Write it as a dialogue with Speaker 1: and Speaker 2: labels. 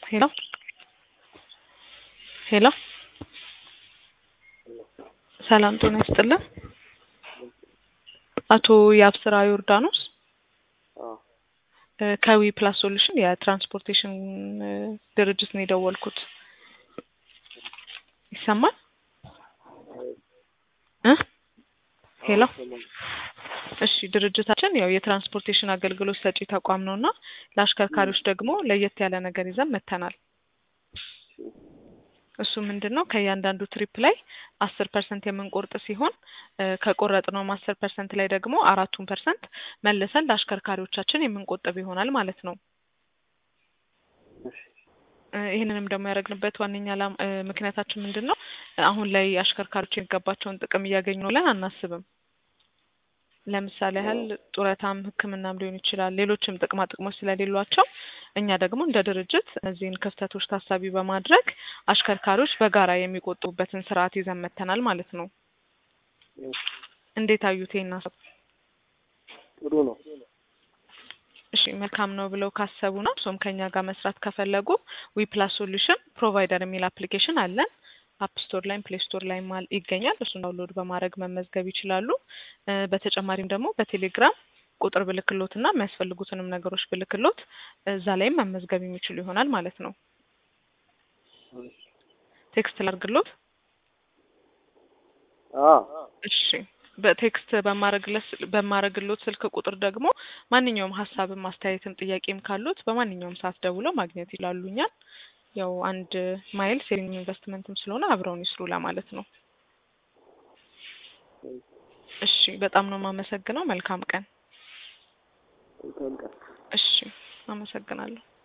Speaker 1: ሄሎ ሄሎ ሰላም ጤና ይስጥልን። አቶ የአብስራ ዮርዳኖስ እ ከዊ ፕላስ ሶሉሽን የትራንስፖርቴሽን እ ድርጅት ነው የደወልኩት። ይሰማል እ ሄሎ እሺ ድርጅታችን ያው የትራንስፖርቴሽን አገልግሎት ሰጪ ተቋም ነው እና ለአሽከርካሪዎች ደግሞ ለየት ያለ ነገር ይዘን መጥተናል። እሱ ምንድን ነው ከእያንዳንዱ ትሪፕ ላይ አስር ፐርሰንት የምንቆርጥ ሲሆን እ ከቆረጥነውም አስር ፐርሰንት ላይ ደግሞ አራቱን ፐርሰንት መልሰን ለአሽከርካሪዎቻችን የምንቆጥብ ይሆናል ማለት ነው። እ ይህንንም ደግሞ ያደረግንበት ዋነኛ ዓላማ እ ምክንያታችን ምንድን ነው? አሁን ላይ አሽከርካሪዎች የሚገባቸውን ጥቅም እያገኙ ነው ብለን አናስብም። ለምሳሌ ያህል ጡረታም ሕክምናም ሊሆን ይችላል። ሌሎችም ጥቅማ ጥቅሞች ስለሌሏቸው እኛ ደግሞ እንደ ድርጅት እነዚህን ክፍተቶች ታሳቢ በማድረግ አሽከርካሪዎች በጋራ የሚቆጥቡበትን ስርዓት ይዘን መጥተናል ማለት ነው። እንዴት አዩት ይሄን ሀሳብ?
Speaker 2: ጥሩ ነው።
Speaker 1: እሺ መልካም ነው ብለው ካሰቡ ነው እርሶም ከኛ ጋር መስራት ከፈለጉ ዊ ፕላስ ሶሉሽን ፕሮቫይደር የሚል አፕሊኬሽን አለን። አፕ ስቶር ላይም ፕሌይ ስቶር ላይም አል- ይገኛል። እሱን ዳውንሎድ በማድረግ መመዝገብ ይችላሉ። እ በተጨማሪም ደግሞ በቴሌግራም ቁጥር ብልክሎት እና የሚያስፈልጉትንም ነገሮች ብልክሎት እዛ ላይም መመዝገብ የሚችሉ ይሆናል ማለት ነው። ቴክስት ላድርግሎት?
Speaker 2: አዎ
Speaker 1: እሺ በቴክስት በማረግለት በማረግሎት ስልክ ቁጥር ደግሞ ማንኛውም ሀሳብም አስተያየትም ጥያቄም ካሉት በማንኛውም ሰዓት ደውለው ማግኘት ይላሉ እኛን። ያው አንድ ማይል ሴቪንግ ኢንቨስትመንትም ስለሆነ አብረውን ይስሩ ለማለት ነው። እሺ በጣም ነው የማመሰግነው። መልካም ቀን።
Speaker 2: መልካም ቀን።
Speaker 1: እሺ አመሰግናለሁ።